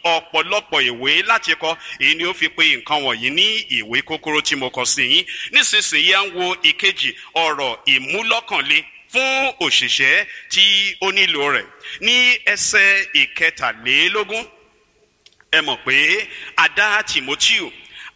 ọ̀pọ̀lọpọ̀ ìwé láti kọ èyí ni ó fi pe nǹkan wọ̀nyí ní ìwé kúkúrú tí mo kọ sí yín nísinsìnyí à ń wo ìkejì ọ̀rọ̀ ìmúlọ́kànlé fún òṣìṣẹ́ tí ó nílò rẹ̀ ní ẹsẹ̀ ìkẹtàlélógún ẹ mọ̀ pé a dá timoteo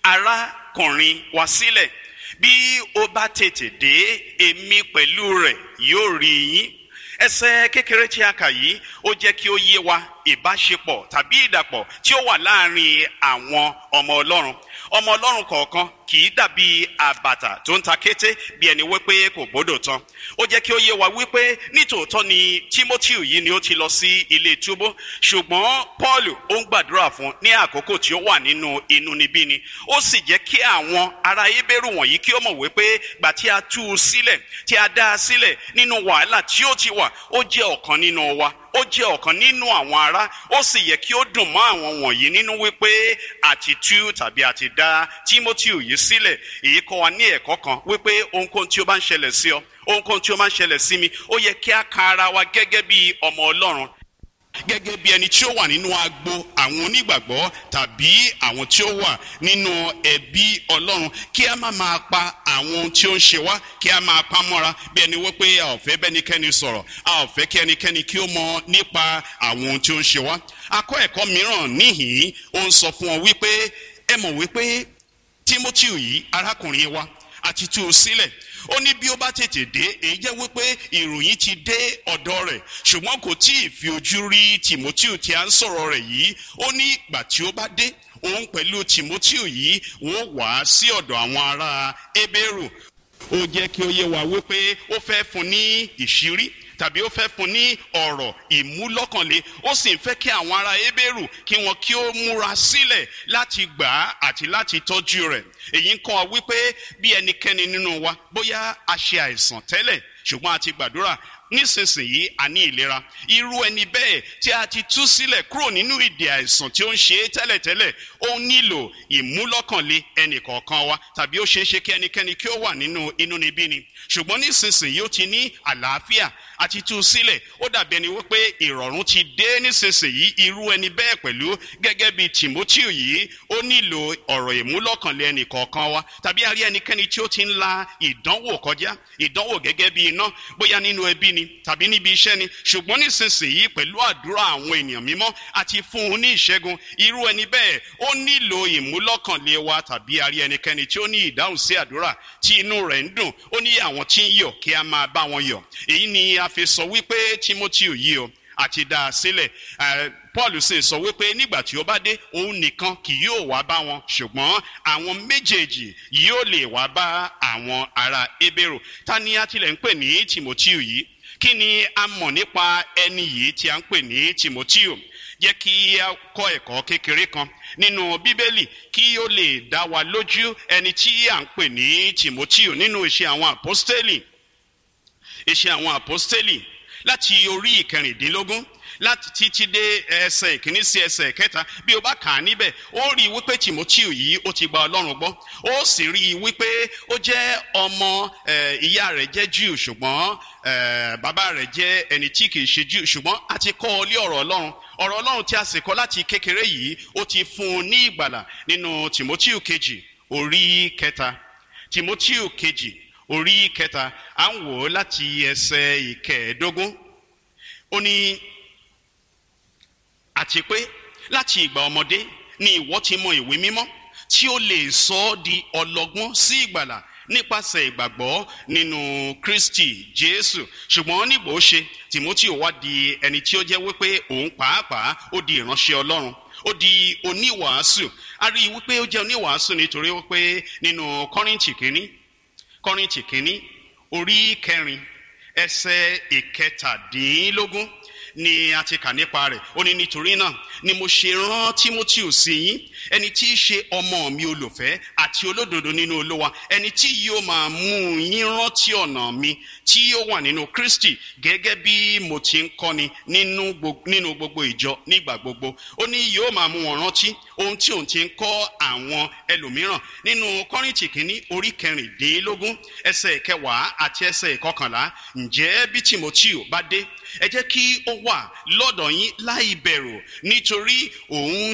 arákùnrin wa sílẹ̀ bí ó bá tètè dé èmi pẹ̀lú rẹ̀ yóò rí yín ẹsẹ̀ kékeré tí a kà yìí ó jẹ́ kí ó yé wa ìbáṣepọ̀ tàbí ìdàpọ̀ tí ó wà láàrin àwọn ọmọ ọlọ́run ọmọ ọlọ́run kọ̀ọ̀kan kì í dàbí àbàtà tó ń ta kété bí ẹni wípé kò gbọ́dọ̀ tán ó jẹ́ kí ó yé wa wípé nítòótọ́ ni timothy yìí ni ó ti lọ sí ilé túbú ṣùgbọ́n paul ó ń gbàdúrà fún ní àkókò tí ó wà nínú inúnibíni ó sì jẹ́ kí àwọn ará ebéèrú wọ̀nyí kí ó mọ̀ wípé gbà tí a tú u sílẹ̀ tí a dá a sílẹ̀ nínú wàhálà tí ó ti wà ó jẹ́ ọ̀kan nínú wa ó jẹ́ ọ̀kan nínú àwọn ará ó sì yẹ kí ó dùn mọ́ àwọn wọ̀nyí nínú wípé àti tú tàbí àti dá timothy yìí sílẹ̀ èyí kọ́ wa ní ẹ̀kọ́ kan wípé ohunkóhun tí ó bá ń ṣẹlẹ̀ sí ọ ohunkóhun tí ó máa ń ṣẹlẹ̀ sí mi ó yẹ kí a ka ara wa gẹ́gẹ́ bí ọmọ ọlọ́run gẹ́gẹ́ bí ẹni tí ó wà nínú agbo àwọn onígbàgbọ́ tàbí àwọn tí ó wà nínú ẹbí ọlọ́run kí a má máa pa àwọn ohun tí ó ń ṣe wá kí a máa pa mọ́ra bí ẹni wípé a ò fẹ́ bẹ́nikẹ́ni sọ̀rọ̀ a ò fẹ́ kí ẹnikẹ́ni kí ó mọ nípa àwọn ohun tí ó ń ṣe wá. akọ́ ẹ̀kọ́ mìíràn níhìn-ín ó ń sọ fún ọ wípé ẹ mọ̀ wípé timothy yìí arákùnrin wa àti tú u sílẹ̀ ó ní bí ó bá tètè dé èyí jẹ́ wípé ìròyìn ti dé ọ̀dọ̀ rẹ̀ ṣùgbọ́n kò tí ì fi ojú rí timothy tí a ń sọ̀rọ̀ rẹ̀ yìí ó ní ìgbà tí ó bá dé òun pẹ̀lú timothy yìí wọ́n wá sí ọ̀dọ̀ àwọn ará ebéèrú ó jẹ́ kí ó yé wa wípé ó fẹ́ fún ní ìṣírí tàbí ó fẹ́ fún ní ọ̀rọ̀ ìmúlọ́kànlé ó sì ń fẹ́ kí àwọn ará ebéèrú kí wọn kí ó múra sílẹ̀ láti gbà á àti láti tọ́jú rẹ̀ èyí ń kọ́ wa wípé bí ẹnikẹ́ni nínú wa bóyá a ṣe àìsàn tẹ́lẹ̀ ṣùgbọ́n a ti gbàdúrà nísinsìnyí a ní ìlera irú ẹni bẹ́ẹ̀ tí a ti tú sílẹ̀ kúrò nínú ìdè àìsàn tí ó ń ṣe é tẹ́lẹ̀tẹ́lẹ̀ ó nílò ìmúlọ́kànlé ẹnìkọ̀ọ̀kan wa tàbí ó ṣeé ṣe kí ẹnikẹ́ni kí ó wà nínú inúnibíni ṣùgbọ́n nísinsìnyí ó ti ní àlàáfíà àti tú sílẹ̀ ó dàbí ẹni wípé ìrọ̀rùn ti dé nísinsìnyí irú ẹni bẹ́ẹ̀ pẹ̀lú gẹ́gẹ́ bíi timothy yìí ó nílò ọ̀rọ̀ ìmúlọ́kànlé ẹnìkọ̀ọ̀kan wa tàbí a rí ẹnikẹ́ni tí ó ti ń la ìdánwò kọjá ìdánwò gẹ́gẹ́ bíi iná bóyá nínú ẹbí ni tàbí níbi iṣẹ́ ni ṣùgbọ́n nísinsìnyí pẹ̀lú àdúrà àwọn ènìyàn mímọ́ àti fún un ní ìṣẹ́gun irú ẹni bẹ́ẹ̀ ó nílò ìmúlọ́kànlé wa tàbí a rí ẹnikẹ́ni tí ó ní ìdáhùn sí àdúrà tí inú rẹ̀ ń dùn ó ní àwọn tí ń yọ̀ kí a máa bá wọn yọ̀ èyí ni a fi sọ wípé timothy yìí o àti dá a sílẹ̀ paul sì sọ wípé nígbà tí ó bá dé òun nìkan kì yóò wá bá wọn ṣùgbọ́n àwọn méjèèjì yóò lè wá bá àwọn ará ebèrò ta ni a tilẹ̀ ń pè ní timothy yìí kí ni a mọ̀ nípa ẹni yìí tí a ń pè ní timothy jẹ́ kí a kọ́ ẹ̀kọ́ kékeré kan nínú bíbélì kí ó lè dá wa lójú ẹni tí à ń pè ní timothy nínú iṣẹ́ àwọn àpọ́stélì iṣẹ́ àwọn àpọ́stélì láti orí ìkẹrìndínlógún láti títí dé ẹsẹ̀ ìkíní sí ẹsẹ̀ kẹta bí o bá kà á níbẹ̀ ó rí i wípé timothy yìí ó ti gba ọlọ́run gbọ́ ó sì rí i wípé ó jẹ́ ọmọ ìyá rẹ̀ jẹ́ jew ṣùgbọ́n bàbá rẹ̀ jẹ́ ẹni tí kìí ṣe jew ṣùgbọ́n a ti kọ́ ọ lé ọ̀rọ̀ ọlọ́run ọ̀rọ̀ ọlọ́run tí a sì kọ́ láti kékeré yìí ó ti fún un ní ìgbàlà nínú timothy kejì orí kẹta timothy kejì orí kẹta à ń wò ó láti ẹsẹ̀ ìkẹẹ̀ẹ́dógún ó ní àti pé láti ìgbà ọmọdé ni ìwọ ti mọ ìwé mímọ́ tí ó lè sọ ọ́ di ọlọ́gbọ́n sí ìgbàlà nípasẹ̀ ìgbàgbọ́ nínú kristi jésù ṣùgbọ́n nígbà ó ṣe timothy wá di ẹni tí ó jẹ́ wípé òun pàápàá ó di ìránṣẹ́ ọlọ́run ó di oníwàásù a rí i wípé ó jẹ́ oníwàásù nítorí wípé nínú kọ́rìntì kínní kọ́rìntì kínní orí kẹrin ẹsẹ̀ ìkẹtàdínlógún ni a ti kà nípa rẹ̀ ó ní nítorí náà ni mo ṣe rán timothy sí yín ẹni tí í ṣe ọmọ mi olùfẹ́ àti olódodo nínú olúwa ẹni tí yóò máa mú yín rántí ọ̀nà mi tí yóò wà nínú kristi gẹ́gẹ́ bí mo ti ń kọ́ni nínú gbogbo ìjọ nígbà gbogbo ó ní yóò máa mú wọn rántí ohun tí òun ti ń kọ́ àwọn ẹlòmíràn nínú kọ́rìntì kínní orí kẹrìndínlógún ẹsẹ̀ kẹwàá àti ẹsẹ̀ ìkọkànlá ǹjẹ́ bí timothy bá dé ẹ jẹ́ kí ó wà lọ́dọ̀ yín láì bẹ̀rù nítorí òun